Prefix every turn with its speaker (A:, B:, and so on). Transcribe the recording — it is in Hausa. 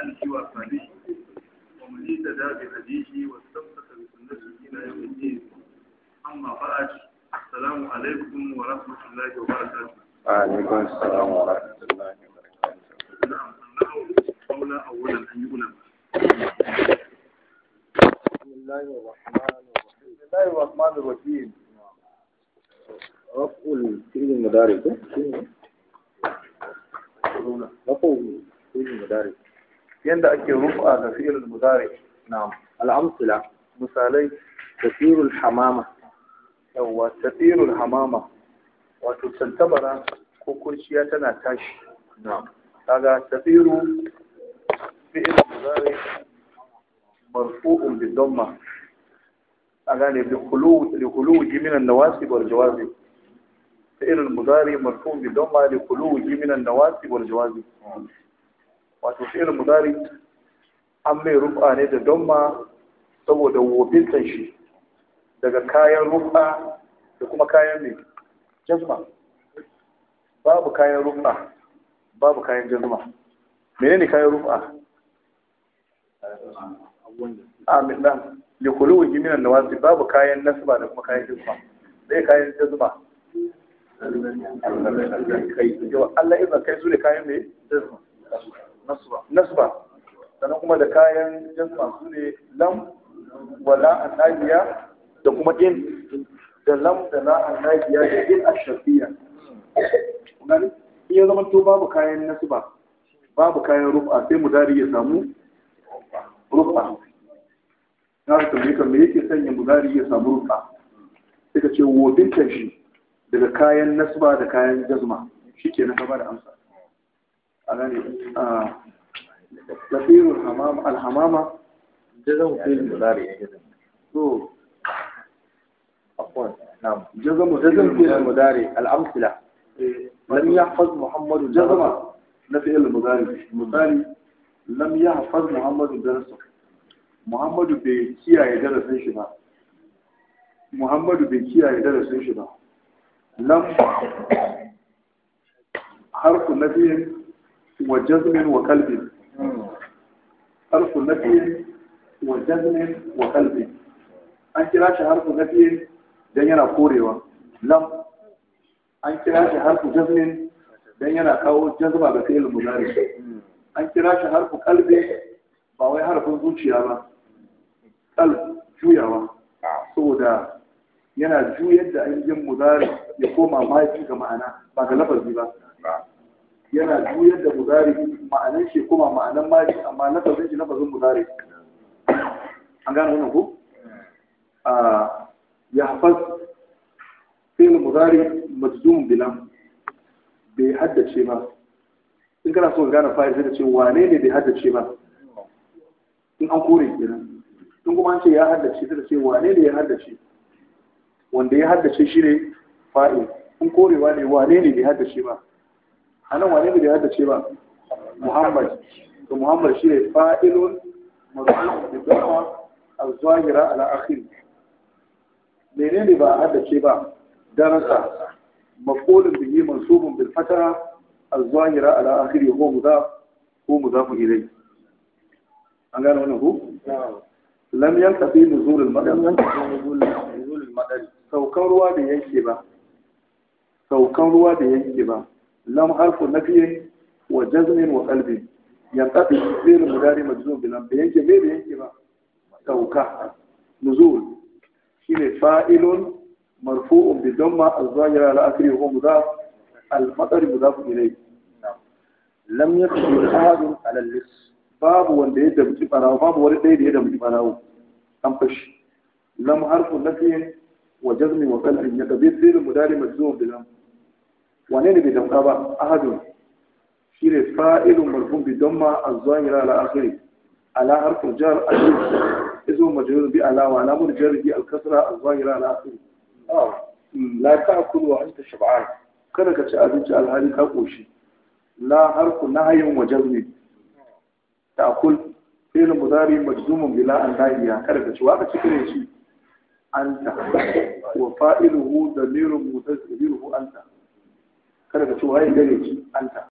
A: آله وأصحابه ومن اهتدى بهديه واستمسك بسنته إلى يوم الدين أما بعد السلام عليكم ورحمة الله وبركاته
B: وعليكم السلام ورحمة الله وبركاته
A: نعم أنه قول أولا أن يؤلم
B: بسم الله الرحمن الرحيم
A: بسم الله الرحمن الرحيم
B: رفع الفعل المضارع ده شنو؟ رفع الفعل المضارع
A: yanda ake rufa ga fi'il mudari
B: نعم الأمثلة
A: misalai
B: كثير الحمامة
A: yawa tafirul hamama wato tantabara ko kurciya tana tashi
B: نعم
A: kaga tafiru fi'il mudari marfu'un bi dhamma a gane bi khulu li khuluji min an-nawasib wal jawazib fi'il mudari marfu'un bi dhamma li khuluji min an-nawasib wal jawazib wato fi'il mudari an mai rufa ne da dhamma saboda wofintan shi daga kayan rufa da kuma kayan mai jazma babu kayan rufa babu kayan jazma menene kayan rufa amin nan likulu wa jiminan nawasi babu kayan nasba da kuma kayan jazma sai kayan jazma Allah izan kai su ne kayan mai nasba sannan kuma da kayan jazma su ne lam wala annabiya da kuma in da lam da la annabiya da in ashafiya gani in ya zama to babu kayan nasba babu kayan rufa sai mudari ya samu rufa na ka tambaye ka me yake sanya mudari ya samu rufa sai ka ce wobintan shi daga kayan nasba da kayan jazma shi ke na gaba da amsa a gane a tafiyar alhamama
B: جزم فعل المضارع جزم
A: so
B: عفوا نعم
A: jazamu
B: جزم فعل المضارع الأمثلة
A: lam yahfaz muhammadu jazama na fi'il mudari misali lam yahfaz muhammadu darasa muhammadu bai kiyaye darasin shi ba muhammadu bai kiyaye darasin shi ba lam harfu nafiyin wa jazmin wa qalbin harfu nafiyin wa jazmin wa qalbin an kira shi harfu nafiyin dan yana korewa lam an kira shi harfu jazmin dan yana kawo jazma ga fi'il mudari an kira shi harfu qalbi ba wai harfin zuciya ba qalb juyawa saboda yana juyar da ainihin mudari ya koma mahaifi ga ma'ana ba ga lafazi ba yana juyar da mudari ma'anan shi koma ma'anan mahaifi amma lafazin shi lafazin mudari an gane wannan ko a ya hafaz fi'il mudari majzum bilam bai haddace ba in kana so ka gane fa'il sai ka ce wane ne bai haddace ba in an kore kenan in kuma an ce ya haddace sai ka ce wane ne ya haddace wanda ya haddace shi ne fa'il in korewa ne wane ne bai haddace ba a nan wane ne bai haddace ba muhammad to muhammad shi ne fa'ilun marfu bi dhamma az-zahira ala akhir menene ba a haddace ba darasa مفعول به منصوب بالفتحة الظاهرة على آخره هو مضاف هو مضاف إليه an gane wannan ku? lam yanka fi nuzulul madar
B: نزول المدري
A: saukan ruwa da yanke ba saukan ruwa da yanke ba lam harfu nafiyin wa jazmin wa qalbin yanqati fi'l mudari majzum bi lam da yanke me da yanke ba sauka nuzul shine fa'ilun مرفوع بالضمة الظاهرة على آخره وهو مضاف المطر مضاف إليه
B: لم يقدر أحد على اللص
A: باب wanda ya damci barawo babu wani ɗaya da ya damci barawo an fashi lam harfu nafi wa jazmi wa qalbi ya kabi sirri mudari majzum bi lam wane ne bai damka ba ahadun shine fa'ilun marfu bi damma az-zahira ala akhiri ala harfu jar al-ism ismu majrur bi ala wa alamu jarri al-kasra az-zahira ala akhiri
B: لا تأكل وأنت شبعان
A: kada ka ci abinci alhali ka koshi la harfu nahyin wa jazmi ta'kul fi'l mudari majzumun bila an nahiya kada ka ci wa ka ci kire shi anta wa fa'iluhu damirun mutasiluhu anta kada ka ci waye gare shi anta